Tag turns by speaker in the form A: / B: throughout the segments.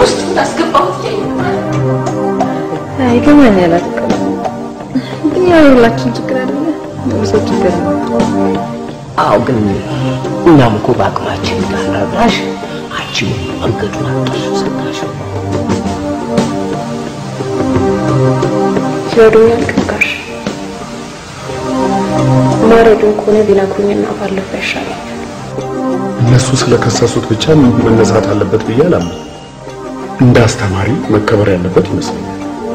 A: ውስጥ እንዳስገባሁት
B: ይገባኛል። አትቀ ግን ያው የሁላችን ችግር አይደለ ሰው ችግር ነው።
C: አዎ ግን እኛም እኮ በአቅማችን እንዳናራሽ አንቺም መንገዱን አጥሽ ሰጣሽ
B: ይረዱኛል ቅጋሽ ማረዱን ከሆነ ቢነግሩኝና ባለፈው ይሻላል።
D: እነሱ ስለከሰሱት ብቻ መነሳት አለበት ብዬ አላምንም። እንደ አስተማሪ መከበር ያለበት ይመስለኛል።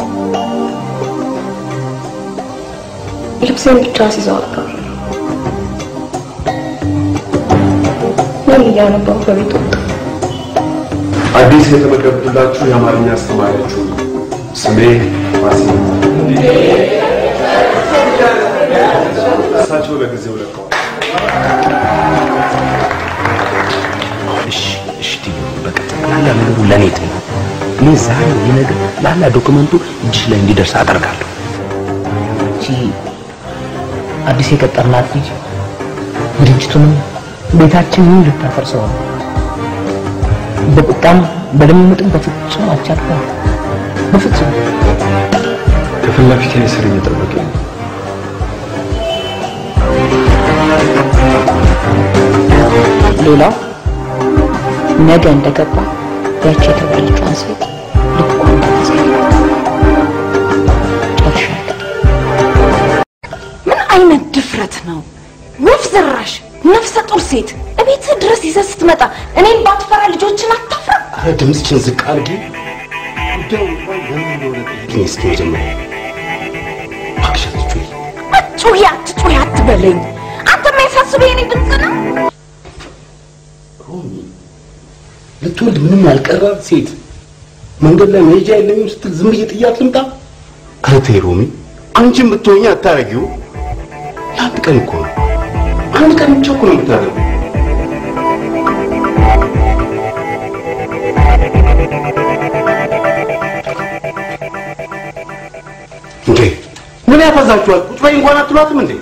B: ልብሴን ብቻ አስይዘው አቀር ምን እያነበው በቤት ወጣ።
D: አዲስ የተመደብኩላችሁ የአማርኛ አስተማሪያችሁ ነው። ስሜ ፋሲል እሳቸው ለጊዜው ለቀዋል።
C: እሺ እሺ ትዩ በቃ ጠቅላላ ነገሩ ለእኔ ተይው። እኔ ዛሬ የነገር ላላ ዶክመንቱ እጅሽ ላይ እንዲደርስ አደርጋለሁ። እቺ አዲስ የቀጠርናት ልጅ ድርጅቱንም ቤታችንን ልታፈርሰው ነው። በቁጣም በድምምጥም በፍጹም አልቻልኩም። በፍጹም
D: ከፊት ለፊቴ ስር እየጠበቀኝ ነው።
B: ሌላው ነገ እንደገባ ያቺ የተባለችዋን ሴት ልኳን ታሳያለች። ጨርሻለሁ።
A: ምን አይነት ድፍረት ነው? ወፍ ዘራሽ ነፍሰ ጡር ሴት እቤትህ ድረስ ይዘህ ስትመጣ እኔን ባትፈራ ልጆችን አታፍራ?
C: ኧረ ድምፅሽን ዝቅ አድርጊ። ጉዳዩ እንኳን ለምን እንደሆነ ጠይቂኝ እስኪ መጀመሪያ እባክሽ አትጩሂ።
A: አትጩሂ አትጩሂ አትበለኝ። አንተ የሚያሳስበው የኔ ድምፅ ነው።
C: ሮሚ ልትወልድ ምንም ያልቀራት ሴት መንገድ ላይ መሄጃ የለኝም ስትል ዝም ብዬ ጥያት ልምጣ? ኧረ ተይ ሮሚ፣ አንቺም ብትሆኚ አታረጊው። ለአንድ ቀን እኮ ነው፣ አንድ ቀን ብቻ እኮ ነው የምታደርገው። እንዴ ምን ያፈዛችኋል? ቁጭ በይ እንኳን አትሏትም እንዴ?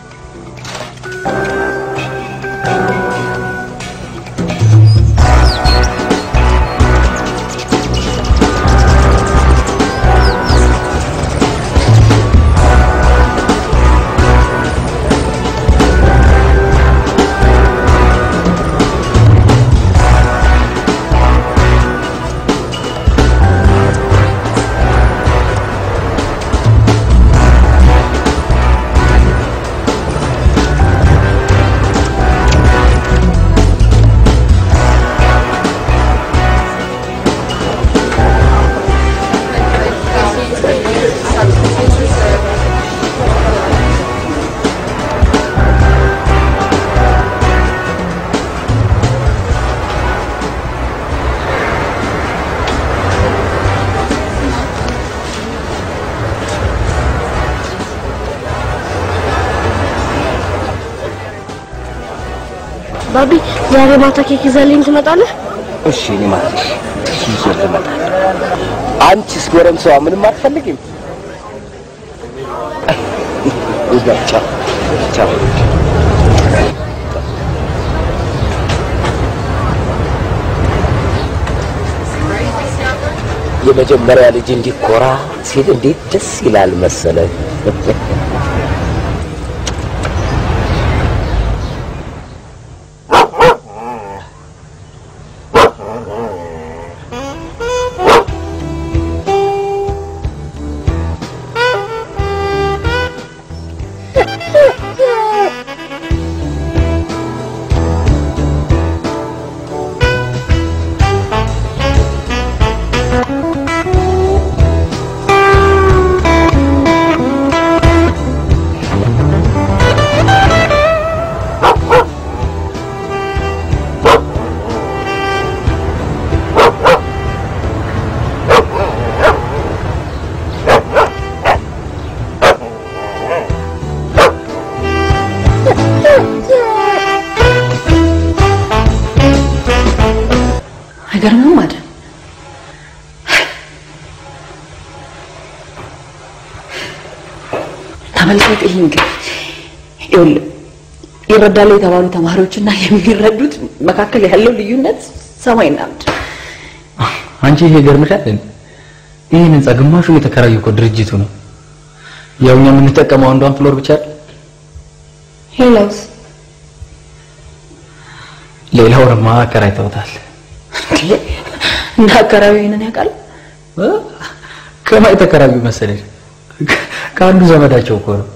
E: ባቢ ዛሬ ማታ ኬክ ይዘህልኝ ትመጣለህ?
C: እሺ እኔ ማለሽ ይዤ እመጣለሁ። አንቺስ ጎረምሳዋ ምንም አትፈልጊም? ቻው ቻው። የመጀመሪያ ልጅ እንዲኮራ ሲል እንዴት ደስ ይላል መሰለ።
A: አይገርምም አይደል? ተመልከት ይህን ግን ይኸውልህ ይረዳሉ የተባሉ ተማሪዎችና የሚረዱት መካከል ያለው ልዩነት ሰማይና ምድር።
F: አንቺ ይሄ ገርምሻል እንዴ? ይሄን ህንጻ ግማሹ የተከራዩ እኮ ድርጅቱ ነው። ያው እኛ የምንጠቀመው አንዷን ፍሎር ብቻ አይደል?
A: ሄሎስ
F: ሌላውንማ አከራይተውታል።
A: እንደ አካባቢ ይሄንን ያውቃል።
F: እ? ከማን የተከራዩ መሰለሽ? ከአንዱ ዘመዳቸው እኮ ነው።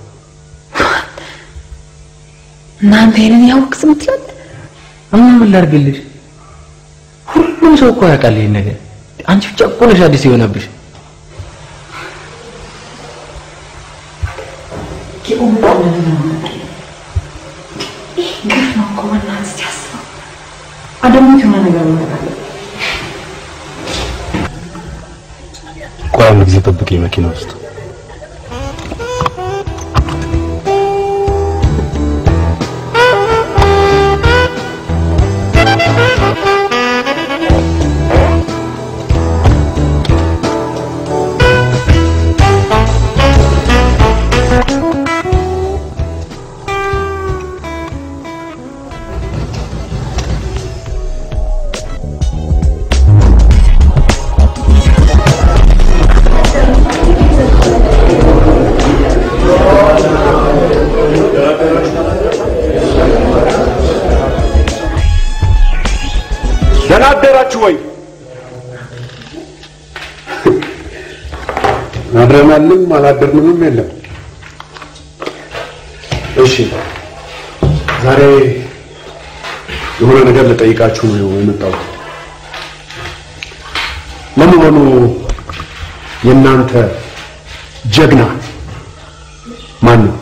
A: እናንተ ይሄንን ያውቅ ዝም ትላለህ?
F: እማ ምን ላድርግልሽ? ሁሉም ሰው እኮ ያውቃል ይሄን ነገር። አንቺ ብቻ እኮ ነሽ አዲስ የሆነብሽ።
A: ግፍ ነው እኮ በእናትህ እስኪ አስበው። አደሙት የሆነ ነገር ማድረግ አለብህ።
D: ቆይ አንድ ጊዜ ጠብቀኝ መኪና ውስጥ ደህና አደራችሁ ወይ? አድረናልም አላደርንምም የለም። እሺ ዛሬ የሆነ ነገር ልጠይቃችሁ ነው የመጣሁት። ለመሆኑ የእናንተ ጀግና ማን ነው?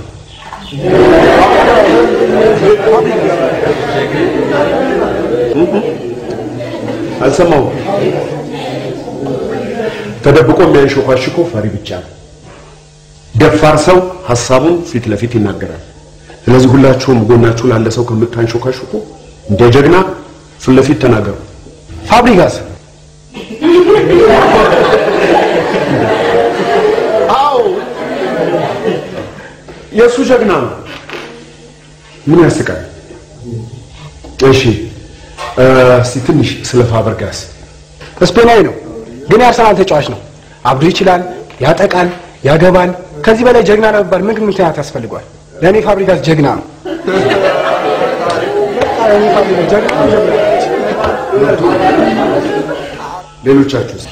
D: አልሰማሁም። ተደብቆ የሚያንሾካሽኮ ፈሪ ብቻ ነው። ደፋር ሰው ሀሳቡን ፊት ለፊት ይናገራል። ስለዚህ ሁላችሁም ጎናችሁ ላለ ሰው ከምታንሾካሽኩ እንደ ጀግና ፊት ለፊት ተናገሩ። ፋብሪጋስ አዎ የእሱ ጀግና ነው። ምን ያስቃል? እሺ እ፣ እስቲ ትንሽ ስለ ፋብሪጋስ
G: ስፔናዊ ነው፣ ግን የአርሰናል ተጫዋች ነው። አብዶ ይችላል፣ ያጠቃል፣ ያገባል። ከዚህ በላይ ጀግና ለመባል ምን ምክንያት ያስፈልጓል? ለእኔ ፋብሪጋስ ጀግና ነው። ለእኔ ፋብሪጋስ ጀግና ነው፣ ጀግና ነው።
D: ሌሎቻችሁስ?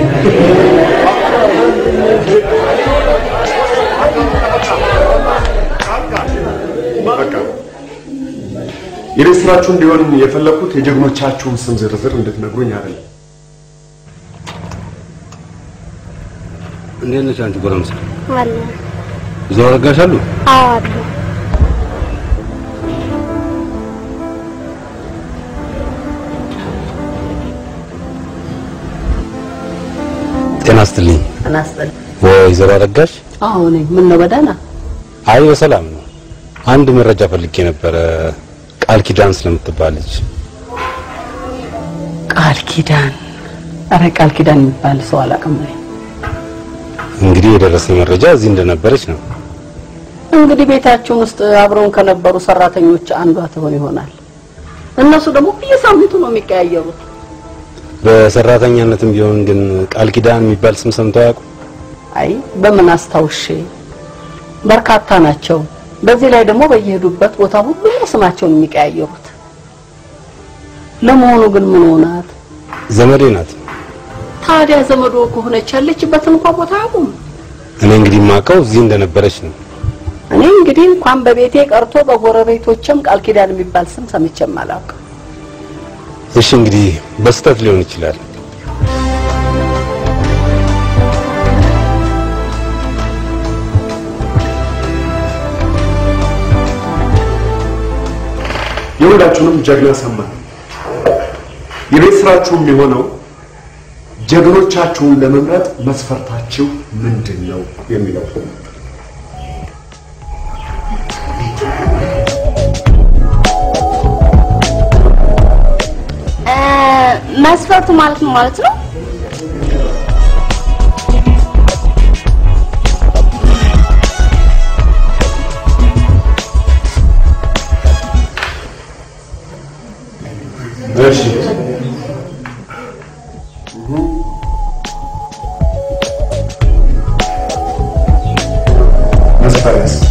D: በቃ የቤት ስራችሁ እንዲሆን የፈለኩት የጀግኖቻችሁን ስም ዝርዝር እንድትነግሩኝ አይደለም።
C: እንዴት ነሽ አንቺ ጎረምሳ?
E: አለ
C: እዛው አረጋሽ አሉ?
E: አዎ አሉ
C: ጤና ይስጥልኝ።
H: አናስጠል
C: ወይዘሮ አረጋሽ?
H: አዎ ነኝ። ምን ነው በደህና?
C: አይ በሰላም ነው። አንድ መረጃ ፈልጌ ነበረ ቃል ኪዳን ስለምትባለች።
H: ቃል ኪዳን? አረ ቃል ኪዳን የሚባል ሰው አላውቅም ነኝ።
C: እንግዲህ የደረሰ መረጃ እዚህ እንደነበረች ነው።
H: እንግዲህ ቤታችን ውስጥ አብረውን ከነበሩ ሰራተኞች አንዷ ትሆን ይሆናል። እነሱ ደግሞ በየሳምንቱ ነው የሚቀያየሩት።
C: በሰራተኛነትም ቢሆን ግን ቃል ኪዳን የሚባል ስም ሰምተው አያውቁ?
H: አይ በምን አስታውሼ፣ በርካታ ናቸው። በዚህ ላይ ደግሞ በየሄዱበት ቦታ ሁሉ ነው ስማቸውን የሚቀያየሩት። ለመሆኑ ግን ምን ሆናት?
C: ዘመዴ ናት።
H: ታዲያ ዘመዶ ከሆነች ያለችበትን እንኳን ቦታ አያውቁም።
C: እኔ እንግዲህ የማውቀው እዚህ እንደነበረች ነው።
H: እኔ እንግዲህ እንኳን በቤቴ ቀርቶ በጎረቤቶችም ቃል ኪዳን የሚባል ስም ሰምቼም አላውቅም።
C: እሺ እንግዲህ በስህተት ሊሆን ይችላል።
D: የሁላችሁንም ጀግና ሰማን። የቤት ስራችሁ የሚሆነው ጀግኖቻችሁን ለመምረጥ መስፈርታችሁ ምንድን ነው የሚለው
E: መስፈርቱ ማለት ነው ማለት ነው
D: እሺ መሳሪያ እስኪ